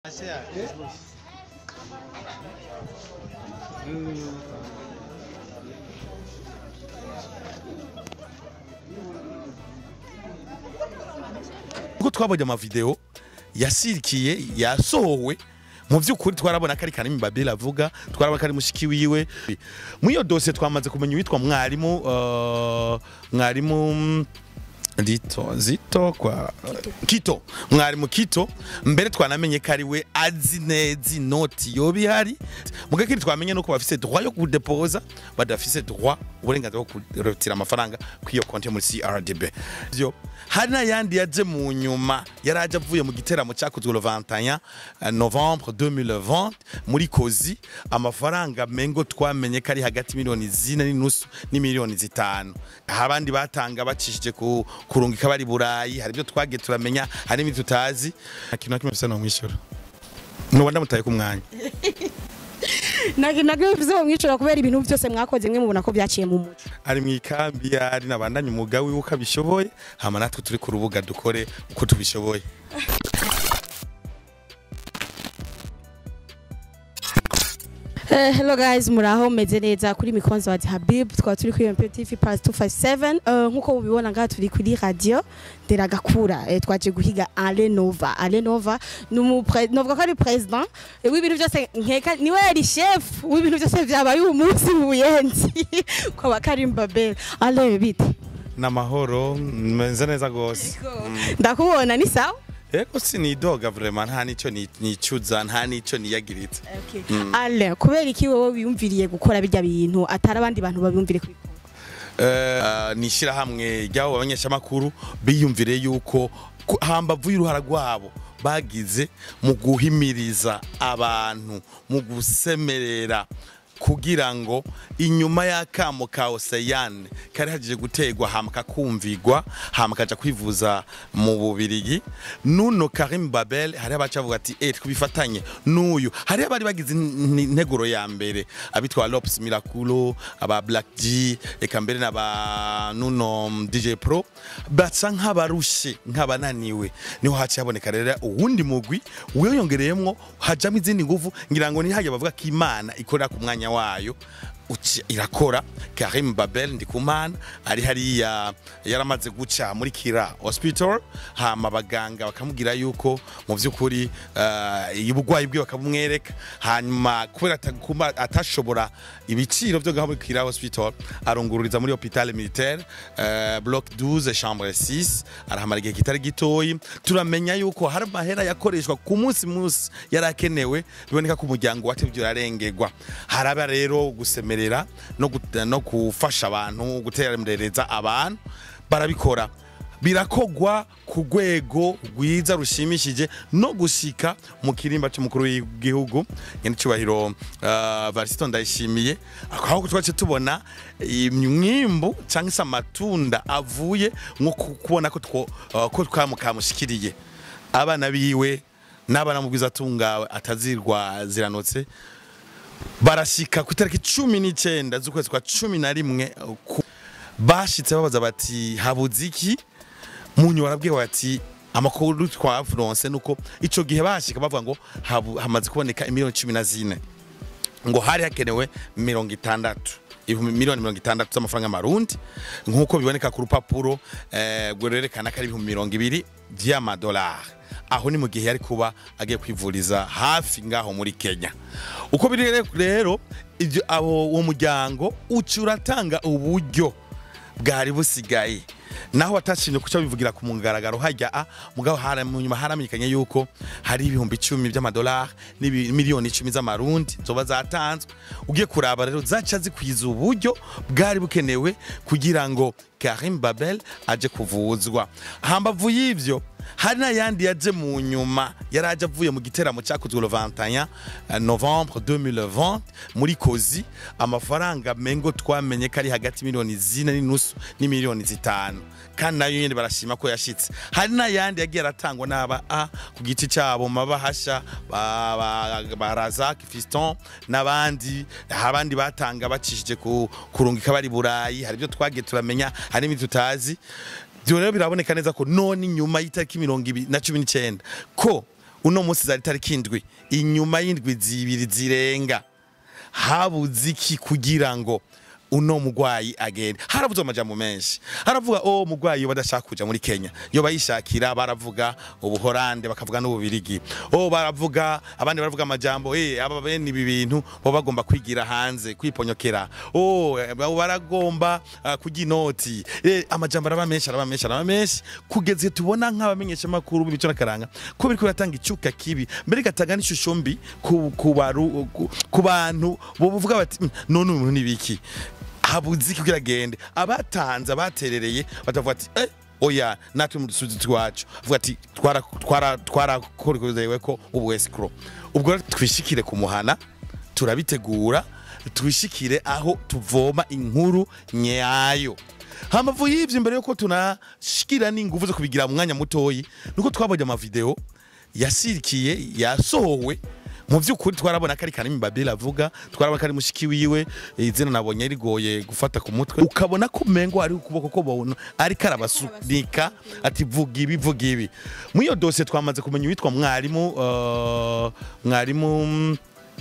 ubwo twabonye amavideo yasirikiye yasohowe mu by'ukuri twarabona ko ari kanimi babeli avuga twarabona ko ari mushiki wiwe muri iyo dosiye twamaze kumenya uwitwa mwarimu uh, mwarimu mm, Dito, zito kwa kito mwarimu kito mbere twanamenye ko ari we azi neza inoti yoba ihari muga kiri twamenye nuko bafise droit yo kudepoza badafise droit uburenganzira bwo kurotira amafaranga kw'iyo konti yo muri CRDB byo hari n'ayandi yaje mu nyuma yari aje avuye mu giteramo cyakozwe le 21 novembre 2020 muri kozi amafaranga mengo twamenye ko ari hagati miliyoni zine n'inusu n'imiliyoni zitanu aho abandi batanga bacishije ku kurungika bari burayi hari ibyo twagiye turamenya hari n'ibyo tutazi nta kintu na kimwe bisa no mwishyura nuba ndamutaye ku mwanya ntabwo bivuze ngo mwicura kubera ibintu byose mwakoze mwe mubona ko byaciye mu muco ari mu ikambi yari nabandanye umwuga wiwe uko abishoboye hama natwe turi ku rubuga dukore uko tubishoboye Eh, hello guys muraho meze neza kuri mikonzo wa Habib twaba turi kuri MP TV Pass 257 Eh, nkuko mubibona ngaha turi kuri radio Nderagakura eh, twaje guhiga Alenova Alenova numupre novuga ko ari president eh, w'ibintu byose nkeka niwe yari chef w'ibintu byose byabaye uyu munsi mu buyenzi kwa Bakarim Babel ale bite n'amahoro meze neza gose ndakubona ni sawa yego sinidoga vraiment nta nico ni- nicuza nta nico niyagiritse ale kubera iki wowe wiyumviriye gukora bijya bintu atari abandi bantu babiyumvire kuri Eh, ni ishyirahamwe ry'abo bamenyeshamakuru biyumvire yuko ku- hambavu y'uruhara rwabo bagize mu guhimiriza abantu mu gusemerera kugira ngo inyuma y'akamo ka Oseyane kari hagije gutegwa hama kakumvigwa hama kaja kwivuza mu bubirigi nuno Karim Babel hari abacavuga ati eh twifatanye n'uyu hari abari bagize in- integuro ya mbere abitwa Lops Miraculo aba Black G eka mbere n'aba nuno mm, DJ Pro baca nk'abarushe nk'abananiwe niho haciye haboneka rero uwundi mugwi wiyongereyemwo hajamo izindi nguvu ngira ngo nihajya bavuga ko Imana ikorera ku mwanya wayo uci- irakora Karim Babel Ndikumana ari hariya yaramaze guca muri Kira Hospital hama abaganga bakamubwira yuko mu by'ukuri uh, ubugwayi bwe bakabumwereka hanyuma kubera ataguma- atashobora ibiciro byo ngaho muri Kira Hospital arungururiza muri Hopital Militaire uh, block 12 chambre 6 arahamara igihe kitari gitoyi turamenya yuko hari amahera yakoreshwa ku munsi munsi yarakenewe biboneka ko umuryango watevye urarengerwa haraba rero gusemerera no, gut- no gufasha abantu guterereza abantu barabikora birakogwa ku rwego rwiza rushimishije no gushika mu kirimba cy'umukuru w'igihugu nyene cyubahiro uh, Varisito ndayishimiye aho twace tubona imwimbu cyangwa se amatunda avuye nko ku- kubona ko two uh, ko twamukamushikiriye abana biwe n'abana mu bwiza atungawe atazirwa ziranotse barashika ku itariki cumi n'icyenda z'ukwezi kwa cumi na rimwe ku- bashitse babaza bati habuze iki munyu barabwiye bati amakuru twavuronse nuko ico gihe bashika bavuga ngo habu- hamaze kuboneka imiliyoni cumi na zine ngo hari hakenewe mirongo itandatu ibihumbi miliyoni mirongo itandatu z'amafaranga y'amarundi nk'uko biboneka ku rupapuro eh, rwerekana ko ari ibihumbi mirongo ibiri by'amadolari aho ni mu gihe yari kuba agiye kwivuriza hafi ngaho muri kenya uko biri rero- rero ibyo abo uwo muryango uca uratanga uburyo bwari busigaye naho watashimye kuca bivugira ku mugaragaro hajya a mugabo hara mu nyuma haramenyekanye yuko hari ibihumbi icumi by'amadolari n'imiliyoni icumi z'amarundi zoba zatanzwe ugiye kuraba rero zaca zikwiza uburyo bwari bukenewe kugira ngo Karim Babel aje kuvuzwa hambavu y'ivyo hari n'ayandi yaje mu nyuma yari aje avuye mu giteramo cyakozwe le 21 novembre 2020 muri kozi amafaranga mengo twamenye ko ari hagati miliyoni zine n'inusu n'imiliyoni zitanu kandi nayo nyene barashima ko yashitse hari n'ayandi yagiye aratangwa n'aba a ku giti cyabo mabahasha ba, ba, ba Razak Fiston n'abandi abandi batanga bacishije ku kurungika bari burayi hari ibyo twagiye turamenya hari n'ibindi tutazi byo rero biraboneka neza ko none nyuma y'itariki mirongo ibiri na cumi n'icyenda ko uno munsi zari tariki indwi inyuma y'indwi zibiri zirenga habuze iki kugira ngo uno mugwayi agende haravuze amajambo menshi haravuga oh mugwayi yo badashaka kuja muri Kenya yo bayishakira baravuga ubuhorande bakavuga n'ububirigi oh baravuga abandi baravuga amajambo eh aba bene ibi bintu bo bagomba kwigira hanze kwiponyokera oh eh, baragomba uh, kujya inoti eh amajambo araba menshi araba menshi araba menshi kugeze tubona nk'abamenyesha makuru b'imico n'akaranga ko biriko biratanga icuka kibi mbere gatanga n'ishusho mbi ku ku baru- ku- ku bantu bo buvuga bati "Mm, none uyu muntu ni biki habuze iki kugira agende abatanze abaterereye batavuga ati eh oya natwe mu dusuzi twacu avuga ati twara twara twarakorewe ko ubu escrow ubwo rero twishikire ku muhana turabitegura twishikire aho tuvoma inkuru nyayo hamavu y'ivyo imbere yuko tunashikira n'inguvu zo kubigira mu mwanya mutoyi nuko twabonye amavideo yasirikiye yasohowe mu by'ukuri twarabona ko ari kanimi babiri avuga twarabona ko ari mushiki wiwe izina nabonye rigoye gufata ku mutwe ukabona ko mengo ari ukuboko ko bona ariko arabasunika ati vuga ibi vuga ibi muri iyo dosiye twamaze kumenya uwitwa mwarimu uh, mwarimu mm,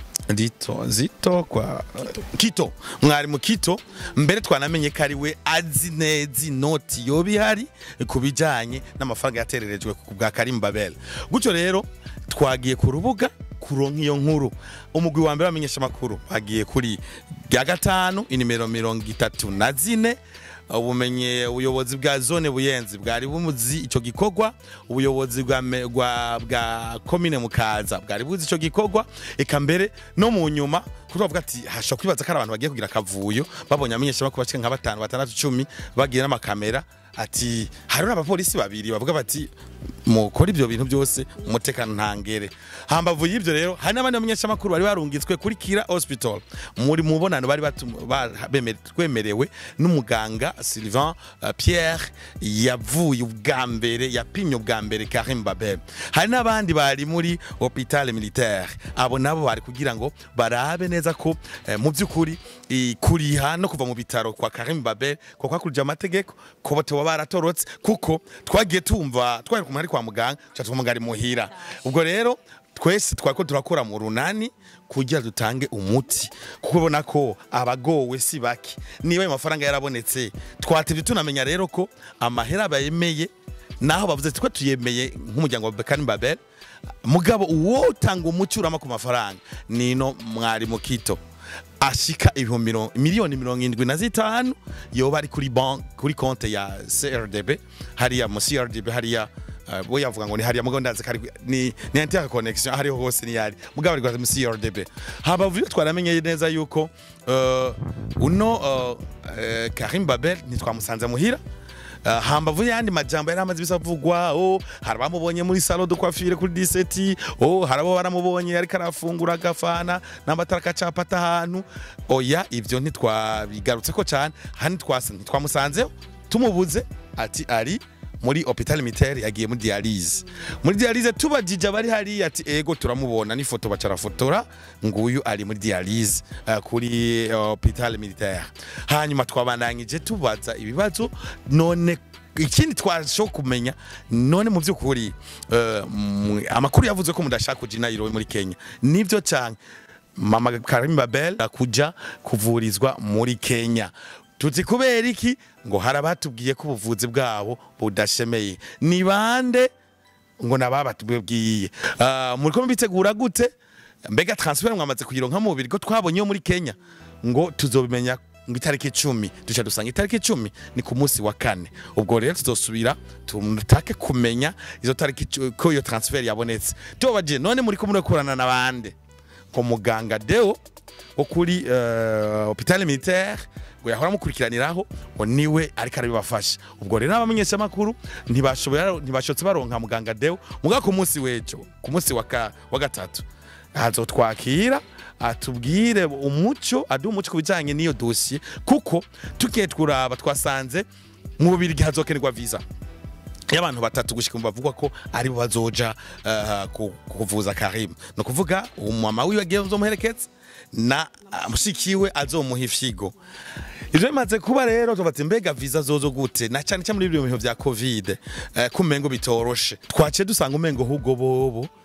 Dito, zito kwa Kito, mwarimu Kito mbere twanamenye ko ari we azi neza inoti yoba ihari ku bijyanye n'amafaranga yatererejwe ku bwa Karim Babel gutyo rero twagiye ku rubuga kuronka iyo nkuru umugwi wa mbere wamenyesha amakuru bagiye kuri bya gatanu inimero mirongo itatu na zine ubumenye ubuyobozi bwa zone buyenzi bwari bumuzi ico gikorwa ubuyobozi bwa me- bwa bwa komine mukaza bwari buzi ico gikorwa eka mbere no mu nyuma kuko bavuga ati hashobora kwibaza ko ari abantu bagiye kugira akavuyo babonye amenyesha bakuru bashika nka batanu batandatu cumi bagiye n'amakamera ati hari n'abapolisi babiri bavuga bati mukora ibyo bintu byose umutekano ntangere hambavu y'ibyo rero hari n'abandi bamenyeshamakuru bari barungitswe kuri kira hospital muri mubonano bari batum- ba- beme- twemerewe n'umuganga Sylvain uh, Pierre yavuye ubwa mbere yapimye ubwa mbere Karim Babel hari n'abandi bari muri hôpital militaire abo nabo bari kugira ngo barabe neza ko eh, mu by'ukuri i- kuriha no kuva mu bitaro kwa Karim Babel ko kwakurije amategeko ko batoba baratorotse kuko twagiye tumva twari kumwe ari kwa muganga tuca twumva ari muhira ubwo rero twese twako turakora mu runani kugira dutange umuti kuko ubona ko abagowe si bake niba ayo mafaranga yarabonetse twatevye tunamenya rero ko amahera bayemeye naho bavuze ati ko tuyemeye nk'umuryango wa Bekani Babel mugabo uwo utanga umuti urama ku mafaranga nino mwari mukito ashika ibihumbi miro- miliyoni mirongo indwi na zitanu yoba ari kuri bank kuri konte ya CRDB hariya mu CRDB hariya uh, bo yavuga ngo ni hariya mugabo ndazi kari ni ni inter connection hariho hose ni yari mugabo ari mu CRDB haba vuyo twaramenye neza yuko uh, uno uh, uh, Karim Babel ntitwamusanze muhira Uh, hambavu yandi majambo yari amaze bisavugwa oh hari abamubonye muri salon de coiffure kuri 17 oh hari abo baramubonye ariko arafungura agafana n'amatara akacapata ahantu oya ivyo ntitwabigarutse ko cyane hani twasa ntitwamusanzeho tumubuze ati ari muri hopital militaire yagiye muri dialyse muri dialyse tubajije abari hari ati ego turamubona n'ifoto bacarafotora nguyu ari muri dialyse uh, kuri uh, hopital militaire hanyuma twabandanyije tubaza ibibazo none ikindi twasho kumenya none mu by'ukuri uh, mu- amakuru yavuze ko mudashaka kuja i Nairobi muri Kenya nivyo cyane mama Karim Babel kuja kuvurizwa muri Kenya tuzi kubera iki ngo hari abatubwiye ko ubuvuzi bwabo budashemeye ni bande ngo nababatubwiye uh, muri ko bitegura gute mbega transfer mwamaze kuyironka mu bubiri ko twabonye yo muri Kenya ngo tuzobimenya ngo itariki icumi duca dusanga itariki icumi ni ku munsi wa kane ubwo rero tuzosubira tutake kumenya izo tariki icu- ko iyo transfer yabonetse tubabaje none muri ko murakorana na bande ko muganga Deo wo kuri uh, hôpital militaire ngo yahora mukurikiraniraho ngo niwe ariko arabibafasha ubwo rero abamenyesha makuru ntibashobora ntibashotse baronka muganga Deo muga ku munsi wejo ku munsi wa ka- wa gatatu azotwakira atubwire umuco aduha umuco ku bijyanye n'iyo dosiye kuko tugiye turaba twasanze mu bubiri hazokenerwa visa y'abantu batatu gushika mu bavugwa ko ari bo bazoja uh, ku- kuvuza Karim no kuvuga umama wiwe agiye uzomuherekeza na uh, mushikiwe azomuha ifyigo ivyo bimaze kuba rero tubatse mbega visa zozo gute na cyane cyane muri ibyo bintu vya covid uh, kumengo bitoroshe twaciye dusanga umengo ahubwo bobo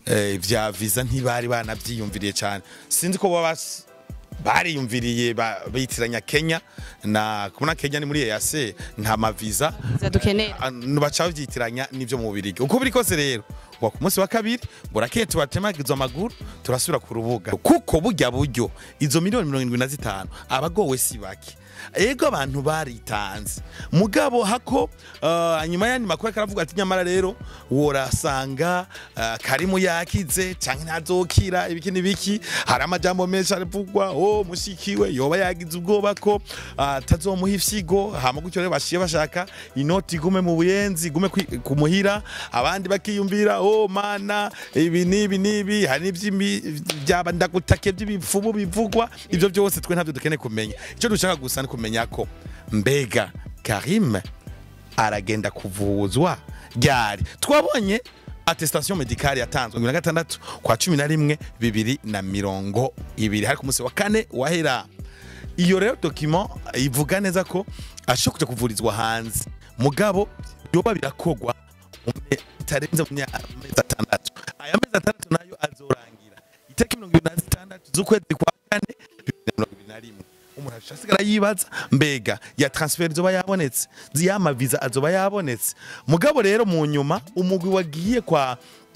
eh, vya visa ntibari banavyiyumviriye cyane sinzi ko baba bas- bariyumviriye ba- bitiranya Kenya na kubona Kenya ni muri EAC nta maviza dukenera Ah, baca babyitiranya n'ibyo mu Bubirigi uko biri kose rero ngo ku munsi wa kabiri burakeye tubatemagizwa amaguru turasubira ku rubuga kuko burya buryo izo miliyoni mirongo irindwi na zitanu abagowe si bake ego abantu baritanze mugabo hako uh, nyuma y'andi makuru ariko aravuga ati nyamara rero worasanga uh, karimu yakize canke ntazokira ibiki n'ibiki hari amajambo menshi arivugwa oh mushikiwe yoba yagize ubwoba ko atazomuha ifyigo hama gutyo rero bashiye bashaka inoti igume mu buyenzi igume kwi- kumuhira abandi bakiyumvira oh mana ibi nibi nibi hari n'ivy'imi- byaba ndagutake by'ibipfumu bivugwa ivyo byose twe ntabyo dukeneye kumenya icyo dushaka gusa ni kumenya ko mbega Karim aragenda kuvuzwa ryari twabonye attestation medicale yatanzwe na gatandatu kwa cumi na rimwe bibiri na mirongo ibiri hari ku munsi wa kane wahera iyo rero document ivuga neza ko ashobora kuja kuvurizwa hanze mugabo yoba birakogwa mu me- bitarenze mu mya- amezi atandatu aya mezi atandatu nayo azorangira itariki mirongo ibiri na zitandatu z'ukwezi kwa kane bibiri na mirongo ibiri na rimwe umuntu asigara yibaza mbega ya transfer zoba yabonetse ziyama visa azoba yabonetse mugabo rero mu nyuma umugwi wagiye kwa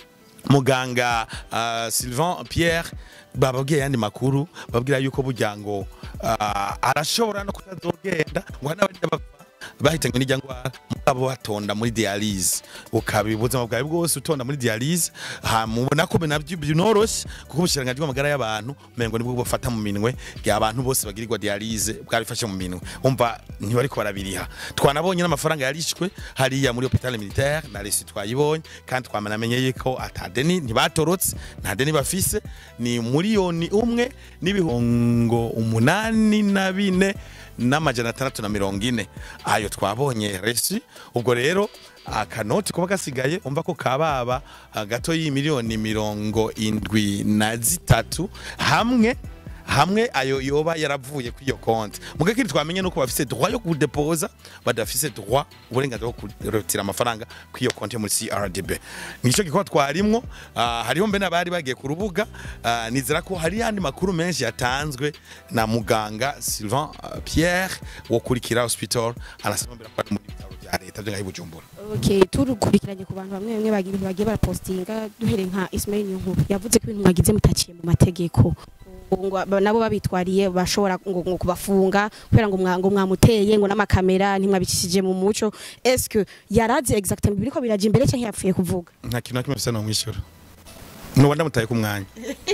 muganga uh, Sylvain Pierre bababwiye yandi makuru babwira yuko burya ngo uh, arashobora no kutazogenda ngo hari n'abandi bapfa bahitanywe n'ijya ngwara mugabo batonda muri dialyse ukabibuza mu bwawe bwose utonda muri dialyse hamubona ko nabyo binoroshye kuko ubushiranganje bw'amagara y'abantu mengo nibwo bufata mu minwe abantu bose bagirirwa dialyse bwabifashe mu minwe umva ntibariko barabiriha twanabonye n'amafaranga yarishwe hariya muri hôpital militaire na resi twayibonye kandi twamanamenye yuko atadeni ntibatorotse nta deni bafise ni miliyoni umwe n'ibihongo umunani na bine n'amajana atandatu na mirongo ine ayo twabonye resi ubwo rero akanoti kuba gasigaye umva ko kababa ah, gato y'imiliyoni mirongo indwi na zitatu hamwe hamwe ayo yoba yaravuye kuri iyo konti muga kindi twamenye nuko bafise droit yo kudepoza badafise droit uburenganzira bwo kurotira amafaranga kuri iyo konti yo muri CRDB nico gikorwa twarimwo ah, hariho mbe n'abari bagiye ku rubuga ah, nizera ko hari yandi makuru menshi yatanzwe na muganga Sylvain ah, Pierre wo kuri Kira Hospital arasaba mbere ko ari muri bitaro bya leta byo ngaho i Bujumbura okay turukurikiranye ku bantu bamwe bamwe bagira ibintu bagiye barapostinga duhereye nka Ismail Nyunkuru yavuze ko ibintu mwagize mutaciye mu mategeko ngo aba- nabo babitwariye bashobora ngo ngo kubafunga kubera ngo mwa- ngo mwamuteye ngo n'amakamera ntimwabicishije mu muco est-ce que yarazi exactement biriko biraje imbere cyangwa yapfuye kuvuga nta kintu na kimwe bisa no mwishyura nuba ndamutaye ku mwanya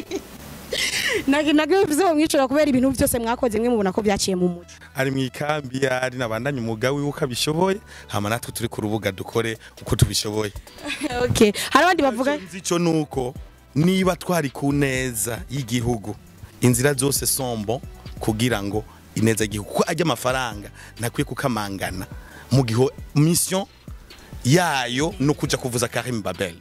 nagi nagi bivuze ngo mwicura kubera ibintu byose mwakoze mwe mubona ko byaciye mu muco ari mu ikambi ari nabandanye umwuga wiwe uko abishoboye hama natwe turi ku rubuga dukore uko tubishoboye okay hari abandi bavuga Icyo nzi cyo nuko niba twari ku neza y'igihugu inzira zose sombo kugira ngo ineza y'igihugu kuko ajya amafaranga ntakwiye kukamangana mu gihe mission yayo ni ukuja kuvuza Karim Babel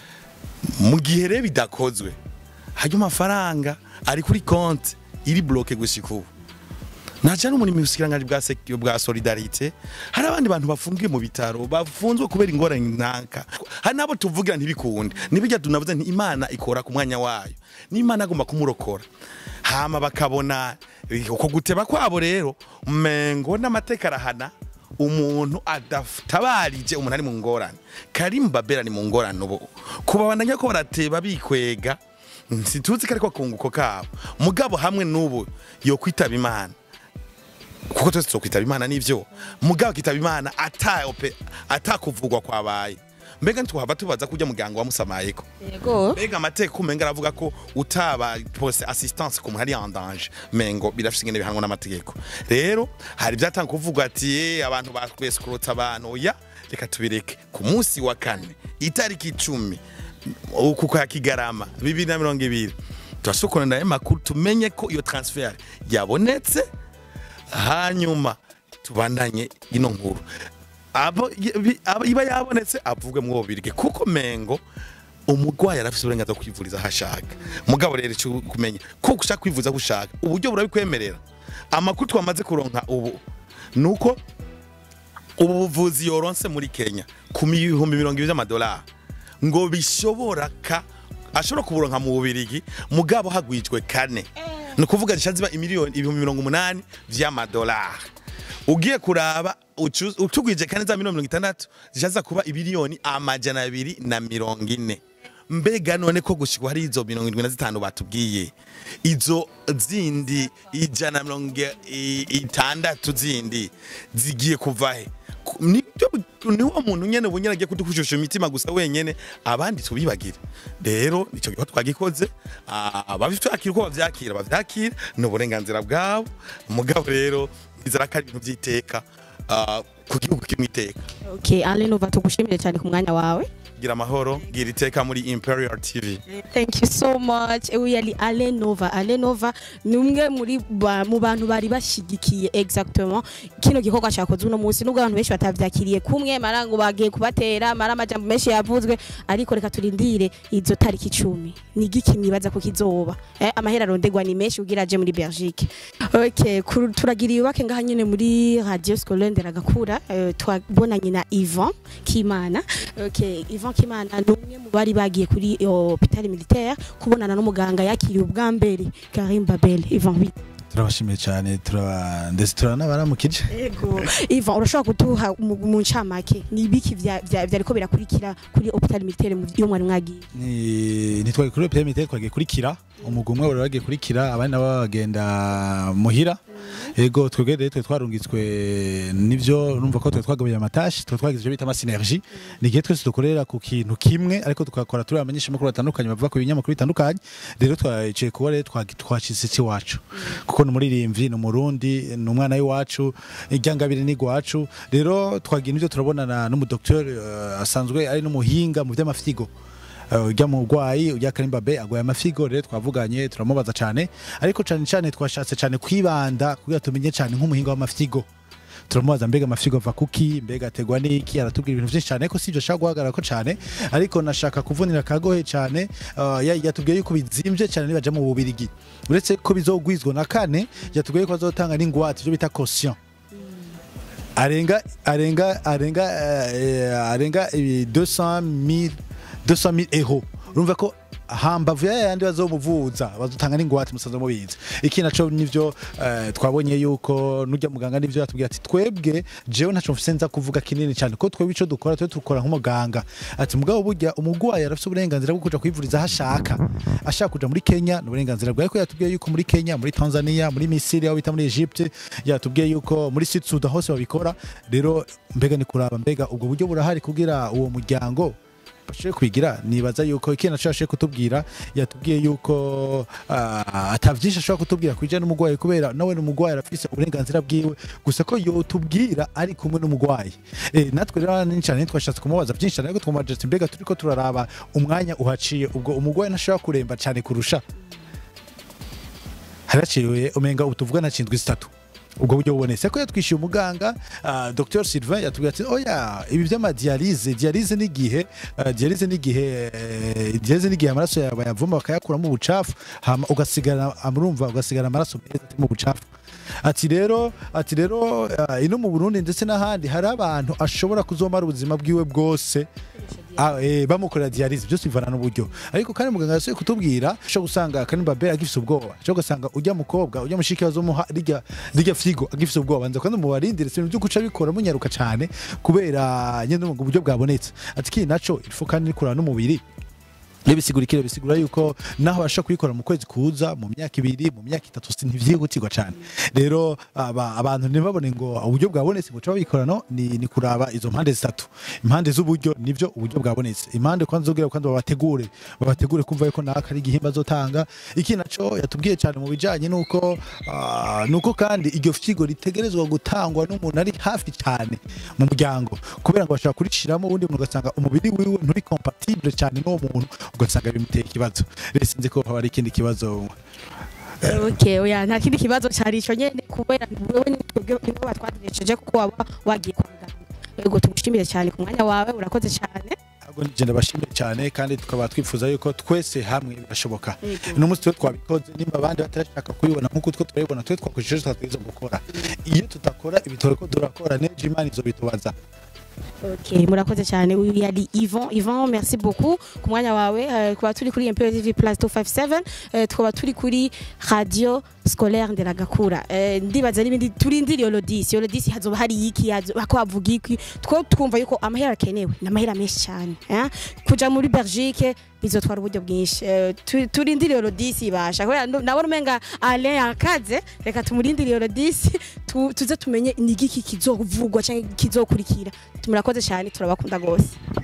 mu gihe rero bidakozwe hajya amafaranga ari kuri konti iri bloke gushika ubu ntaca n'umuntu mu busikiranganji bwa sek- bwa solidarite hari abandi bantu bafungiye mu bitaro bafunzwe kubera ingorane ntanka hari n'abo tuvugira ntibikunde nibijya tunavuze nti imana ikora ku mwanya wayo n'imana agomba kumurokora hama bakabona eh, uko guteba kwabo rero mengo n'amateka arahana umuntu adatabarije umuntu ari mu ngorane Karim Babera ni mu ngorane ubu kubabandanya ko barateba bikwega situzi ko ariko kunguko kabo mugabo hamwe n'ubu yo kwitaba imana kuko twese tukwitaba imana n'ivyo mugabo kitaba imana ataope atakuvugwa kwabaye mbega ntitwahava tubaza kurya muganga wamusamayeko yego mbega amateka umenga aravuga ko utaba pose assistance ku muntu ari en danger mengo birafise ingene bihanwa n'amategeko rero hari ivyatanga kuvugwa ati "Eh, abantu bakweskurutsa abantu oya reka tubireke ku munsi wa kane itariki icumi uku kwa kigarama bibiri na mirongo ibiri turasukura nayo makuru tumenye ko iyo transfer yabonetse hanyuma tubandanye ino nkuru abo bi- abo- iba yabonetse avugwe mu bubirige kuko mengo umurwayi arafise uburenganzira bwo kwivuriza aho ashaka mugabo rero icyo kumenya ko ushaka kwivuza aho ushaka uburyo burabikwemerera amakuru twamaze kuronka ubu ni uko ubu buvuzi yoronse muri kenya ku bihumbi mirongo ibiri by'amadolari ngo bishobora ka ashobora kuburonka mu bubirigi mugabo hagwijwe kane ni ukuvuga zisha ziba imiliyoni ibihumbi mirongo umunani vy'amadolari ugiye kuraba ucu- utugwije kane za miliyoni mirongo itandatu zishaza kuba ibiliyoni amajana abiri na mirongo ine mbega none ko gushikwa hari izo mirongo indwi na zitanu batubwiye izo zindi ijana na mirongo i- itandatu zindi zigiye kuva he Ku- nibyo ni wa muntu nyene bunyene agiye kudukushusha imitima gusa wenyene abandi tubibagire rero nico gihe twagikoze ah, ababishakira uko bavyakira bavyakira ni uburenganzira bwabo mugabo rero nizera ko ari ibintu vy'iteka ah, ku gihugu kimwe iteka okay Alain Nova tugushimire cyane ku mwanya wawe gira amahoro gira iteka muri imperial tv Thank you so much. Ewe yali Alain Nova. Alain Nova ni umwe muri ba, mu bantu bari bashigikiye exactement kino gikorwa cyakozwe uno munsi nubwo abantu benshi batavyakiriye kumwe marango bagiye kubatera mara amajambo menshi yavuzwe ariko reka turindire izo tariki icumi ni igiki mwibaza ko kizoba eh, amahera arondegwa ni menshi ugira aje muri Belgique okay kuru- turagira ibake ngaha nyene muri Radio Scolaire Nderagakura eh, twabonanye na Yvan Kimana okay Yvan Kimana ni umwe mu bari bagiye kuri hôpital militaire kubonana n'umuganga yakiriye ubwa mbere Karim Babel Yvan oui. turabashimiye cyane turaba ndetse turanabaramukije Ego Yvan urashobora kuduha mu mu ncamake ni ibiki vya- vya- vyariko birakurikira kuri hôpital militaire mu yo mwari mwagiye ni ntitwari kuri PM twagiye kurikira umugwi umwe wari wagiye kurikira abandi nabo bagenda muhira ego twebwe rero twe twarungitswe nivyo urumva ko twe twagabuye amatashi twe twagize ivyo bita ama synergie ni igihe twese dukorera ku kintu kimwe ariko tukakora turi abamenyesha makuru batandukanye bavuga ku binyamakuru bitandukanye rero twaciye kuba rero twagi- twacitse iwacu kuko ni umuririmbyi ni umurundi ni umwana w'iwacu iryangabire ni igwacu rero twagira ivyo turabonana n'umudoktori uh, asanzwe ari n'umuhinga mu vy'amafyigo Uh, ujya mu rwayi ujya karimba be agwaye amafigo rero twavuganye turamubaza cyane ariko cyane cyane twashatse cyane kwibanda kugira tumenye cyane nk'umuhinga w'amafigo turamubaza mbega amafigo ava kuki mbega ategwa n'iki aratubwira ibintu byinshi cyane ariko sibyo ashaka guhagarara ko cyane ariko nashaka kuvunira akagohe cyane uh, ya- yatubwiye yuko bizimvye cyane nibaja mu bubirigi uretse ko bizogwizwa na kane yatubwiye ko azotanga n'ingwate ibyo bita caution arenga arenga arenga eh, arenga ibi 200 000 euro urumva ko hambavu ya yandi bazomuvuza bazotanga n'ingwate musanze mubizi iki naco nivyo eh, twabonye yuko nujya muganga nivyo yatubwiye ati twebwe jewe ntaco mfise nza kuvuga kinini cyane ko twebwe ico dukora twe dukora nk'umuganga ati mugabo burya umugwayi arafise uburenganzira bwo kuja kwivuriza aho ashaka ashaka kuja muri Kenya ni uburenganzira bwawe ko yatubwiye yuko muri Kenya muri Tanzania muri Misiri aho bita muri Egypte yatubwiye yuko muri Sud Sudan hose babikora rero mbega ni kuraba mbega ubwo buryo burahari kugira uwo muryango bashobore kwigira nibaza yuko ikintu ashobora kutubwira yatubwiye yuko ah, ata byinshi ashobora kutubwira ku bijyanye n'umurwayi kubera nawe ni umurwayi arafise uburenganzira bwiwe gusa ko yotubwira ari kumwe n'umurwayi Eh, natwe rero ni cyane twashatse kumubaza byinshi cyane ariko twumubaza ati mbega turiko turaraba umwanya uhaciye ubwo umurwayi ntashobora kuremba cyane kurusha haraciwe umenga ubu tuvugana cindwi zitatu ubwo buryo bubonetse ko yatwishyuye umuganga uh, Dr Sylvain yatubwiye ati oya ibi by'amadialize dialize n'igihe uh, dialize n'igihe eh, dialize n'igihe amaraso yawe bayavuma bakayakuramo ubucafu hama ugasigara amurumva ugasigara amaraso meza atari mu bucafu ati rero ati rero uh, ino mu Burundi ndetse n'ahandi hari abantu ashobora kuzomara ubuzima bwiwe bwose Ah, eh, bamukorera dialize byose bivana n'uburyo ariko kandi muganga yasuye kutubwira cyo gusanga kanimba be agifise ubwoba cyo gusanga ujya mukobwa ujya mushiki wazo muha rijya rijya figo agifise ubwoba nza kandi mubarindire ibintu byo guca bikora munyaruka cyane kubera nyene mu buryo bwabonetse ati ki naco ifu kandi nikura n'umubiri bisigura ikiro bisigura yuko naho basha kuyikora mu kwezi kuza mu myaka ibiri mu myaka itatu si ntivyihutirwa cyane rero aba, abantu ntibabone ngo uburyo bwabonetse ngo babikora no ni, ni kuraba izo mpande zitatu impande z'uburyo nivyo uburyo bwabonetse impande kwanza ugira kwanza babategure babategure kumva yuko naka ari igihimba azotanga iki naco yatubwiye cyane mu bijanye nuko uh, nuko kandi iryo figo ritegerezwa gutangwa n'umuntu ari hafi cyane mu muryango kubera ngo bashaka kurishiramo ubundi muntu ugasanga umubiri wiwe nturi compatible cyane n'uwo muntu ugasanga bimuteye ikibazo rero sinzi ko haba hari ikindi kibazo Okay, oya nta kindi kibazo cyari ico nyene kubera wewe ni twebwe nibo batwagejeje kuko waba wagiye kwa muganga. Yego tugushimire cyane ku mwanya wawe urakoze cyane. ahubwo njye ndabashimiye cyane kandi tukaba twifuza yuko twese hamwe birashoboka Yego. uno munsi twe twabikoze nimba abandi batarashaka kubibona nk'uko twe turabibona twe twakoresheje twatwiza gukora iyo tutakora ibitoro ko turakora nejo imana izo bitubaza Okay, murakoze cyane uyu yari Yvon Yvon merci beaucoup ku mwanya wawe eh, kuba turi kuri MPO TV Plus 257 eh, tukaba turi kuri radio scolaire nderagakura eh, ndibaza n'ibindi turindira iyo lodisi iyo lodisi hazoba hari iki hako havuga iki two twumva yuko amahera akenewe ni amahera menshi cyane eh? kuja muri Belgique bizotwara uburyo bwinshi eh, tu- turindire iyo lodisi ibasha kubera ndo- nabona umenga Alain yakaze reka tumurindire iyo lodisi tu- tuze tumenye ni igiki kizovugwa cyangwa kizokurikira murakoze cyane turabakunda gose